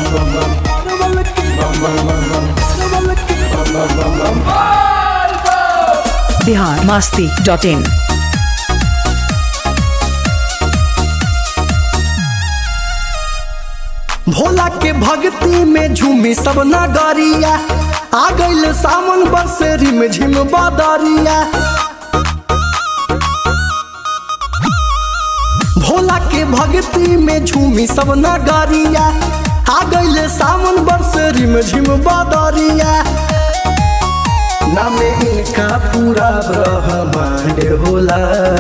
Bihar Masti dot in Bhola के भक्ति में झूमी सब नगरिया आ गइल सावन बसेरी में झिम बदरिया भोला के भक्ति में झूमी सब नगरिया आ गइल सावन बसेरी में झिम बदरिया नामे इनका पूरा ब्रह्मांड होला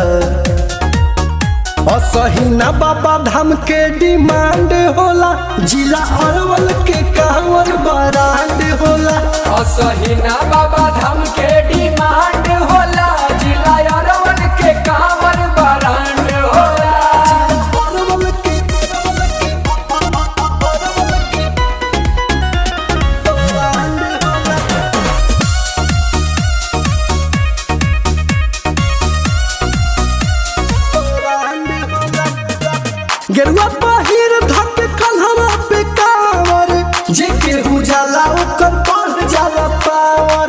असहिना बाबा धाम के डिमांड होला जिला अरवल के कांवर बरांड होला असहिना बाबा धाम के डिमांड होला जिला अरवल के कांवर बरांड होला अरवल के बरांड होला गेरुआ पहिर धक कन्हवा पे कांवर जे केहू जाला ओकर बढ़ जाला पावर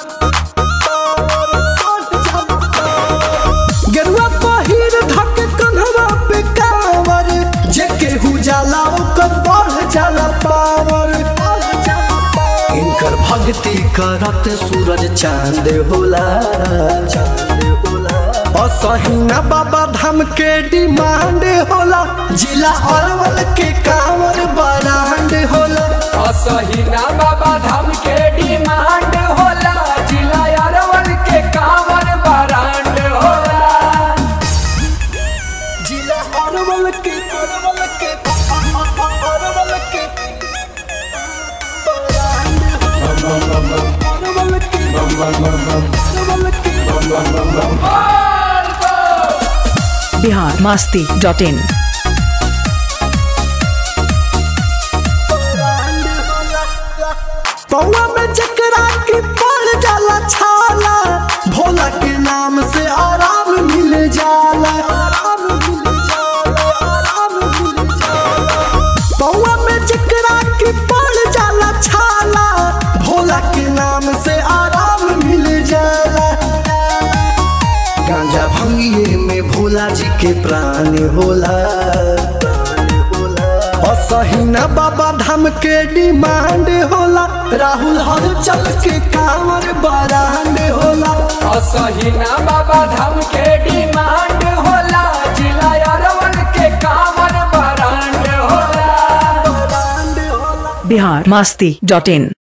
गेरुआ पहिर धक कन्हवा पे कांवर जे केहू जाला ओकर बढ़ जाला पावर इनकर भक्ति करत सूरज चांद होला चांद होला असहिना बाबा धाम के डिमांड होला जिला अरवल के कांवर बरांड होला असहिना बाबा धाम के डिमांड होला जिला अरवल के कांवर बरांड होला जिला अरवल के अरवल के अरवल के बरांड होला अरवल के अरवल के बिहार मास्ती डॉट इन पौआ में जकरा के पड़ जाला छाला भोला के नाम से आराम मिल जाला आराम मिल जाला आराम मिल जाला पौआ में जकरा के पड़ जाला छाला भोला के नाम से आराम मिल जाला गांजा भंगिए में भोला जी के प्राण होला असहिना बाबा धाम के डिमांड होला राहुल हर चल के कांवर बरांड होला असहिना बाबा धाम के डिमांड होला जिला अरवल के कांवर बरांड होला बरांड होला बिहार मास्ती डॉट इन